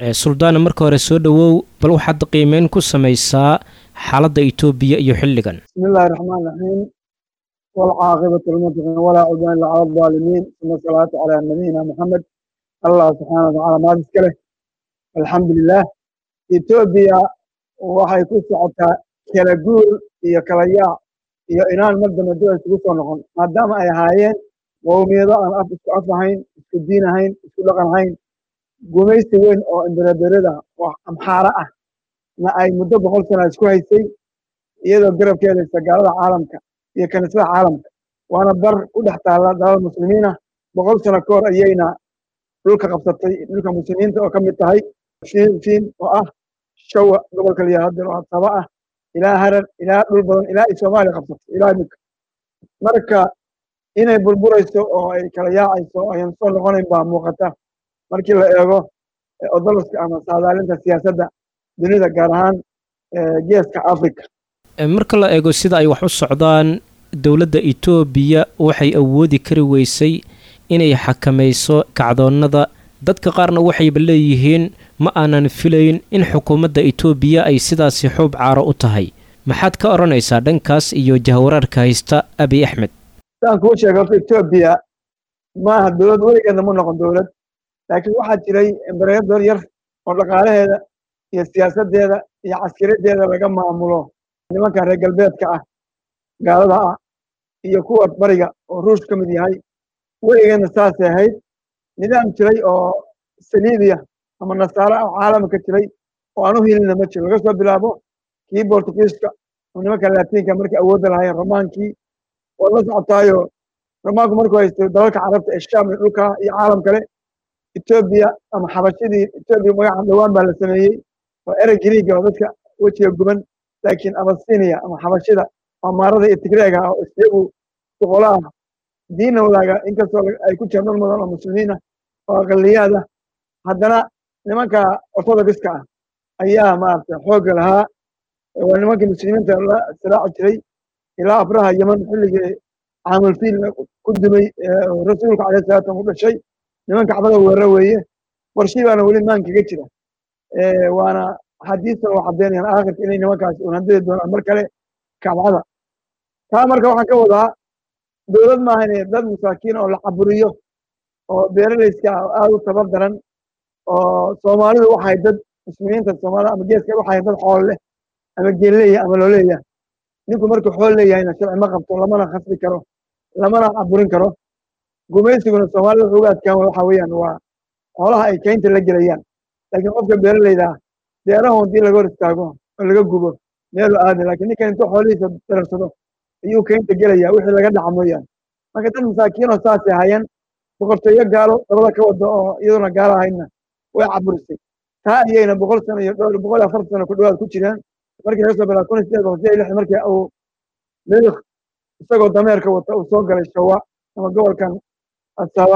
suldaana marka hore soo dhowow bal waxaad qiimeyn ku samaysaa xaaladda etoobiya iyo xilligan بسم الله الرحمن الرحيم والعاقبة للمتقين ولا عدوان إلا على الظالمين ثم الصلاة على نبينا محمد الله سبحانه وتعالى ما بسكله الحمد لله إثيوبيا waxay ku socotaa kala guur iyo kala yaac iyo inaan madama dowla isugu soo noqon maadaama ay ahaayeen qowmiyado aan af isku af ahayn isku diin ahayn isku dhaqan ahayn gumaysi weyn oo imbereberada oo amxaara ah na ay muddo boqol sana isku haysay iyadoo garabka helaysa gaalada caalamka iyo kaniisada caalamka waana bar u dhex taalla dalal muslimiin ah boqol sano ka hor ayayna dhulka qabsatay dhulka muslimiinta oo ka mid tahay fiin fiin oo ah shawa gobolka liyaa hadir oo saba ah ilaa harar ilaa dhul badan ilaa ay soomaaliya qabsatay ilaa imika marka inay burburayso oo ay kala yaacayso oo ayan soo noqonayn baa muuqata markii la eego odoloska ama saadaalinta siyaasadda dunida gaar ahaan geeska africa marka la eego sida ay wax u socdaan dowladda etoobiya waxay awoodi kari weysay inay xakamayso kacdoonnada dadka qaarna waxayba leeyihiin ma aanan filayn in xukuumadda etoobiya ay sidaasi xuub caaro u tahay maxaad ka odhanaysaa dhankaas iyo jahwaraarka haysta abiy axmed saan kuu sheegay horta etoobiya maaha dowlad weligeedna ma noqon dowlad laakiin waxaa jiray embareedor yar oo dhaqaalaheeda iyo siyaasaddeeda iyo caskiradeeda laga maamulo nimanka reer galbeedka ah gaalada ah iyo kuwa bariga oo ruush ka mid yahay weligeedna saasay ahayd nidaam jiray oo saliibiya ama nasaaro ah caalamka jiray oo aan u helina ma jiro laga soo bilaabo kii bortugiiska oo nimanka laatiinka markii awoodda lahayn romaankii waad la socotaayo romaanku markuu haysto dalalka carabta ee shaam iyo dhulka iyo caalam kale etoobiya ama xabashidii etoobiya magaca dhowaan baa la sameeyey oo erey griiga oo dadka wejiga guban laakiin abasinia ama xabashida amaarada iyo tigreega ah oo iyagu boqolo ah diinna wadaaga inkastoo ay ku jiraan dad mudan oo muslimiin ah oo aqaliyaad ah haddana nimanka orthodoxiska ah ayaa maaragtay xoogga lahaa waa nimankii muslimiinta la silaaci jiray ilaa abraha yeman xilligii caamulfiil ku dumay rasuulka alayh salatu ku dhashay niman kacbada weerara weeye qorshii baana weli maankaga jira waana xadiistan oo caddeynayaan aakhirka inay nimankaas uun handadi doonaan mar kale kacbada taa marka waxaan ka wadaa dowlad maaha inay dad masaakiin oo la caburiyo oo beeralayska aada u tabar daran oo soomaalidu waxay dad muslimiinta soomaalida ama geeska waxay dad xool leh ama geelleeya ama looleeya ninku markuu xool leeyahayna sharci ma qabto lamana khasbi karo lamana caburin karo gumaysiguna soomaalida wuxuu uga adkaan waxa weeyaan waa xoolaha ay kaynta la gelayaan laakiin qofka beeralayda ah beerahu haddii laga hor istaago oo laga gubo meelu aadi laakiin ninkan intuu xoolihiisa dararsado ayuu kaynta gelaya wixii laga dhaca mooyaane marka dad masaakiinoo saasay hayaan boqortooyo gaalo dabada ka wada oo iyaduna gaalo ahaydna way caburisay taa ayayna boqol sano iyo dhowr boqol iyo afartan sano ku dhawaad ku jiraan markii laga soo bilaa kun iyo sideed boqol sideed lixdan markii uu milik isagoo dameerka wata uu soo galay shawa ama gobolkan asaba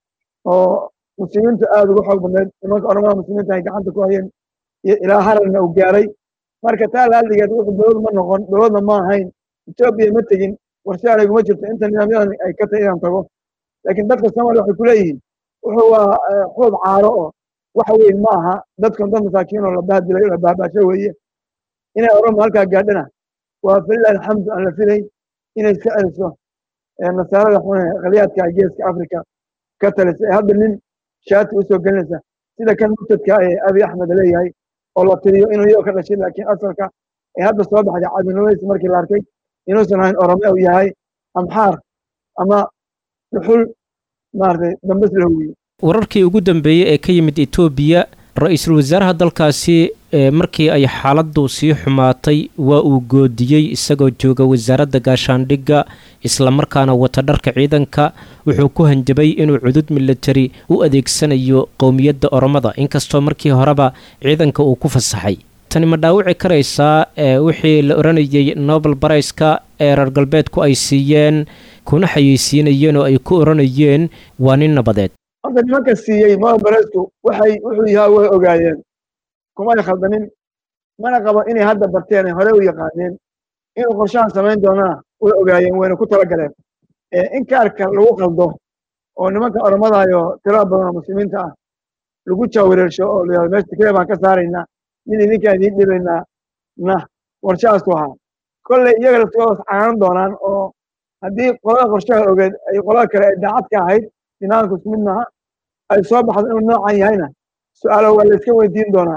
oo muslimiintu aada uga xoog badneed nimanka oramada muslimiinta ay gacanta ku hayeen iyo ilaa hararna uu gaaray marka taa laaldigeed wuxuu dowlad ma noqon dowladna ma ahayn etoobiya ma tegin warshe aniguma jirto inta nidaamyadan ay ka tahay inaan tago laakiin dadka soomaaliya waxay ku leeyihiin wuxuu waa xuub caaro oo wax weyn ma aha dadkan dad masaakiin oo la bahdilay la baabasho weeye inay orama halkaa gaadhana waa falilahi alxamdu aan la filayn inay iska celiso nasaarada xune khaliyaadka geeska africa ka talisa ee hadda nin shaati usoo gelinaysa sida kan murtadka ee abiy axmed leeyahay oo la tiriyo inuu iyagoo ka dhashay laakiin asalka ee hadda soo baxday cabdinimadiisa markii la arkay inuusan ahayn orome uu yahay amxaar ama dhuxul maaragtay dambes la huwiye wararkii ugu dambeeyey ee ka yimid etoobiya ra-iisul wasaaraha dalkaasi markii ay xaaladdu sii xumaatay waa uu goodiyey isagoo jooga wasaaradda gaashaandhigga islamarkaana wata dharka ciidanka wuxuu ku hanjabay inuu cudud militari u adeegsanayo qowmiyadda oromada inkastoo markii horeba ciidanka uu ku fasaxay tani ma dhaawici karaysaa wixii la odhanayay nobel barayska ee reer galbeedku ay siiyeen kuna xayeysiinayeen oo ay ku odhanayeen waa nin nabadeed horta nimanka siiyey nobel baraysku waxay wuxuu yahaa way ogaayeen kumay khaldanin mana qabo inay hadda barteen ay hore u yaqaaneen inuu qorshahan samayn doonana way ogaayeen wayna ku talagaleen in kaarka lagu qaldo oo nimanka oromadayo tirada badan oo muslimiinta ah lagu jaawareersho oo la meesha tikada baan ka saaraynaa nin idinkaan idiin dhibaynaa na qorshahaasu ahaa kolley iyaga laftoodas caanan doonaan oo haddii qolada qorshaha ogeed ay qolada kale ay daacad ka ahayd finaanku isku mid maaha ay soo baxdo inuu noocan yahayna su-aalo waa la iska weydiin doonaa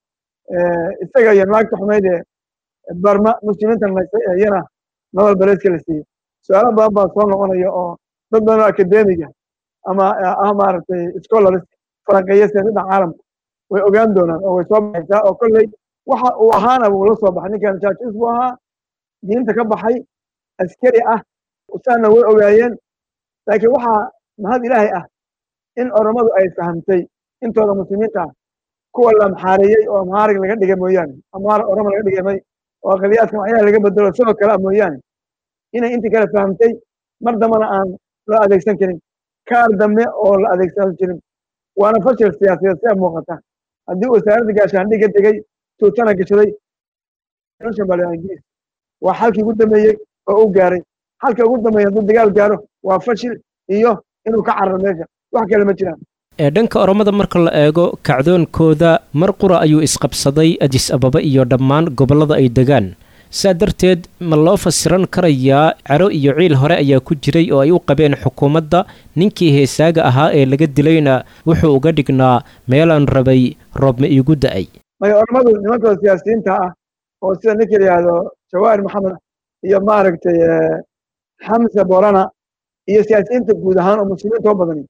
isaga iyo naagta xumayd ee barma muslimiinta naysay ee iyana nobel bareska la siiyey su-aalo badan baa soo noqonaya oo dad badan oo akademiga ama ah maaragtay scholars falanqeeya siyaasadda caalamka way ogaan doonaan oo way soo baxaysaa oo kolley waxa uu ahaana wuu la soo baxay ninkan jaajis buu ahaa diinta ka baxay askari ah usaana way ogaayeen laakiin waxaa mahad ilaahay ah in oromadu ay fahamtay intooda muslimiinta ah kuwa la amxaareeyey oo amhaarig laga dhigay mooyaane amhaar oromo laga dhigamay oo aqliyaadka macyaha laga bedelo sidoo kale ah mooyaane inay intii kale fahamtay mar dambana aan loo adeegsan karin kaar dambe oo la adeegsan jirin waana fashil siyaasadeed sida muuqata haddii wasaaradda gaashaandhigga degay tuutana gashaday ingiriis waa xalkii ugu dambeeyey oo u gaaray xalka ugu dambeeya hadduu dagaal gaaro waa fashil iyo inuu ka cararo meesha wax kale ma jiraan ee dhanka oromada marka la eego kacdoonkooda mar qura ayuu isqabsaday adis ababa iyo dhammaan gobollada ay degaan saa darteed ma loo fasiran karayaa caro iyo ciil hore ayaa ku jiray oo ay u qabeen xukuumadda ninkii heesaaga ahaa ee laga dilayna wuxuu uga dhignaa meelaan rabay roobma iigu da'ay maya oromadu nimankooda siyaasiyiinta ah oo sida ninka la yidhaahdo jawaahir maxamed iyo maaragtay xamse borana iyo siyaasiyiinta guud ahaan oo muslimiinta oo badani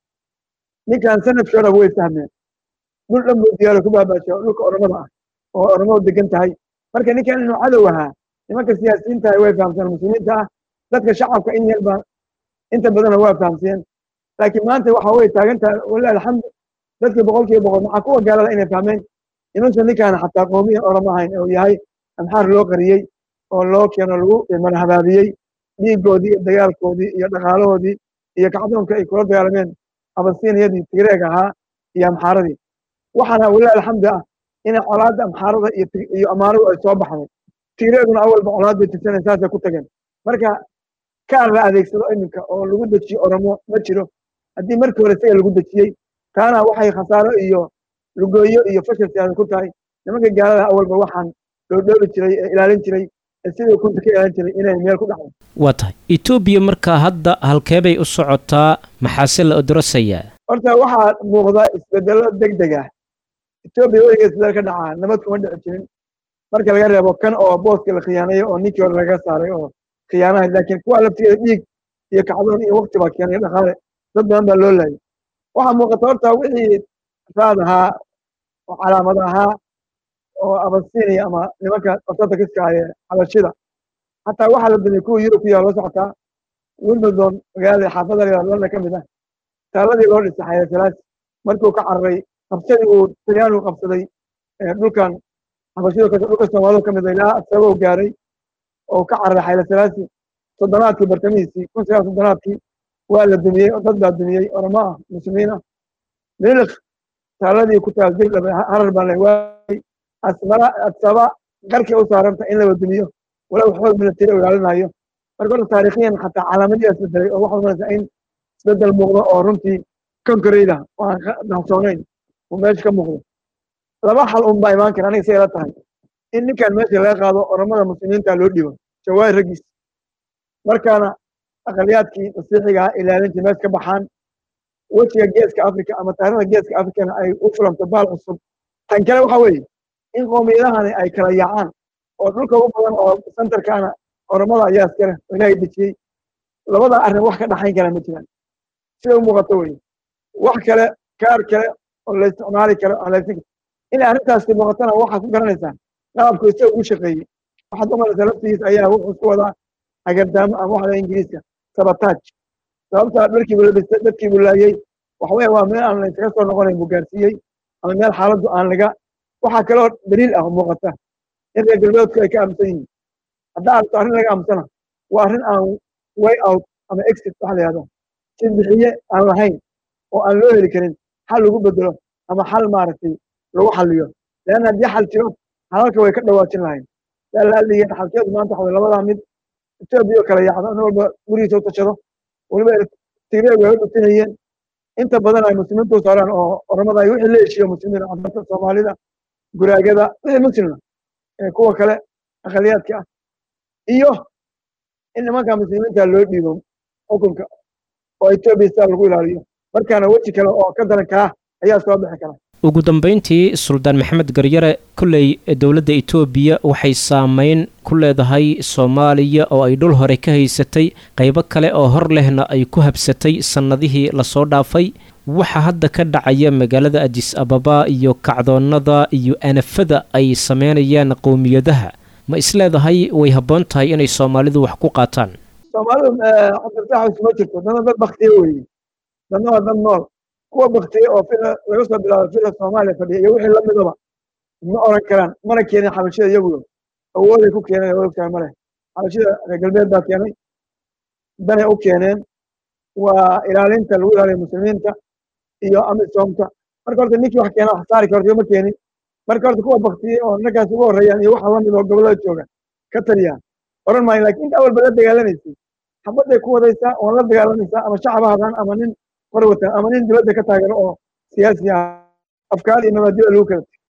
ninkan sanadkii hore way fahmeen dhul dhan buu diyaaro ku baabaashay oo dhulka oromada ah oo oromadu degan tahay marka ninkan inuu cadow ahaa nimanka siyaasiyiinta ah way fahamseen muslimiinta ah dadka shacabka in yar baa inta badana waa fahamseen laakiin maanta waxa way taagan tahay walilah alxamdu dadkii boqolkiiba boqol maxaa kuwa gaalada inay fahmeen inuusan ninkaan xataa qoomiyan oromo ahayn oo yahay amxaar loo qariyey oo loo keeno lagu marhabaabiyey dhiigoodii iyo dagaalkoodii iyo dhaqaalahoodii iyo kacdoonka ay kula dagaalameen abasiiniyadii tigreeg ahaa iyo amxaaradii waxaana walilah alxamdu ah inay colaadda amxaarada iyo amaaradu ay soo baxday tigreeguna awalba colaad bay tirsanay saasay ku tageen marka kaar la adeegsado iminka oo lagu dejiyo oromo ma jiro haddii markii hore isaga lagu dejiyey taana waxay khasaaro iyo lugooyo iyo fashil siyaasad ku tahay nimanka gaalada awalba waxaan dhoodhoobi jiray ee ilaalin jiray ee sidii kunta ka ilaalin jiray inay meel ku dhacdo waa tahay etoobiya markaa hadda halkeebay u socotaa maxaase la odorosayaa horta waxaa muuqda isbedelo deg deg ah etoobiya weliga isbedel ka dhacaa nabad kuma dhici jirin marka laga reebo kan oo booska la khiyaanayo oo ninkii hore laga saaray oo khiyaanahay laakiin kuwa laftigeeda dhiig iyo kacdoon iyo wakti baa keenay dhaqaale dad badan baa loo laayay waxaa muuqata horta wixii raad ahaa oo calaamad ahaa oo abasiiniya ama nimanka ortodokska ee xabashida xataa waxaa la dumiyey kuwa yurub ku yaa loo socotaa wimbledon magaalada xaafada la london ka mid ah taaladii loo dhisay xayla salaasi markuu ka cararay qabsadii uu talyaanigu qabsaday dhulkan xabashido dhulka soomaalida ka mid ah ilaa asagoo gaaray oo ka cararay xayla salaasi soddonaadkii bartamihiisii kun sagaal soddonaadkii waa la dumiyey dad baa dumiyey oromo ah muslimiin ah miliq taaladii ku taal dirdhab harar baan waayay asmara adsaba qarkii u saaranta in laba dumiyo walow xoog military u ilaalinayo marka horta taariikhiyan xataa calaamadiyaa isbedelay oo waxaa umanaysaa in isbedel muuqdo oo runtii konkareyda oo aan dahsoonayn uu meesha ka muuqdo laba xal un baa imaan kara aniga say ila tahay in ninkan meesha laga qaado oromada muslimiinta loo dhibo jawaahir raggiis markaana aqaliyaadkii masiixiga ah ilaalintii meesha ka baxaan wejiga geeska africa ama taarikhda geeska africana ay u fulanto baal cusub tan kale waxa weeye in qoomiyadahani ay kala yaacaan oo dhulka ugu badan oo centerkaana oromada ayaa iskale oo ilaahay dejiyey labada arrin wax ka dhaxayn kara ma jiraan sida u muuqato weye wax kale kaar kale oo la isticmaali karo alaysin inay arrintaasi muuqatana waxaad ku garanaysaa qalabku isaga ugu shaqeeyey waxaad umalaysaa laftigiis ayaa wuxuu isku wadaa agardaamo ama waxda ingiriiska sabotaaj sababtaa dharkii buu la dhistay dadkii buu laayey waxaweye waa meel aan laysaga soo noqonayn buu gaarsiiyey ama meel xaaladdu aan laga waxaa kaloo daliil ah oo muuqata in reer galbeedku ay ka aaminsan yihiin haddaa aragto arrin laga aamusana waa arrin aan way out ama exit waxa la yihahdo si bixiye aan lahayn oo aan loo heli karin xal lagu bedelo ama xal maaragtay lagu xaliyo leanna haddii xal jiro xalalka way ka dhawaajin lahayn yaa la adligay xalkeedu maanta waxa labadaa mid etoobiya oo kala yaacdo in walba gurigiisa u tashado waliba tigreeg way u dhutinayeen inta badan ay muslimiintu saaraan oo oramada ay wixii la heshiiyo muslimiin cadarta soomaalida guraagada wixii muslima kuwa kale aqaliyaadka ah iyo in nimanka muslimiinta loo dhiibo xukunka oo etoobiya sidaa lagu ilaaliyo markaana weji kale oo ka daran kaa ayaa soo bixi kara ugu dambayntii suldaan maxamed garyare kolley dowladda etoobiya waxay saameyn ku leedahay soomaaliya oo ay dhul hore ka haysatay qaybo kale oo hor lehna ay ku habsatay sannadihii lasoo dhaafay waxa hadda ka dhacaya magaalada adis ababa iyo kacdoonnada iyo anafada ay sameynayaan qowmiyadaha ma isleedahay way habboon tahay inay soomaalidu wax ku qaataan soomaalidu cabdirtaax isma jirto dana dad baktiye weeye dadna waa dad nool kuwa baktiye oo fila laga soo bilaabo fila soomaaliya fadhiya iyo wixii lamidaba ma oran karaan mana keenin xabashida iyagu awooday ku keeneen awood ogtahay male xabashida reer galbeed baa keenay danay u keeneen waa ilaalinta lagu ilaaliyo muslimiinta iyo amisoomta marka horta ninkii wax keena wax saari karto ma keenin marka horta kuwa baktiye oo ninkaas ugu horreeyaan iyo waxa lamid oo gobollada jooga ka taliyaan oran maayo lakin inta awalba la dagaalamaysay xabadday ku wadaysaa oon la dagaalamaysaa ama shacab ahaadaan ama nin qor wata ama nin dibadda ka taageero oo siyaasi ah afkaar iyo mabaadida lagu kala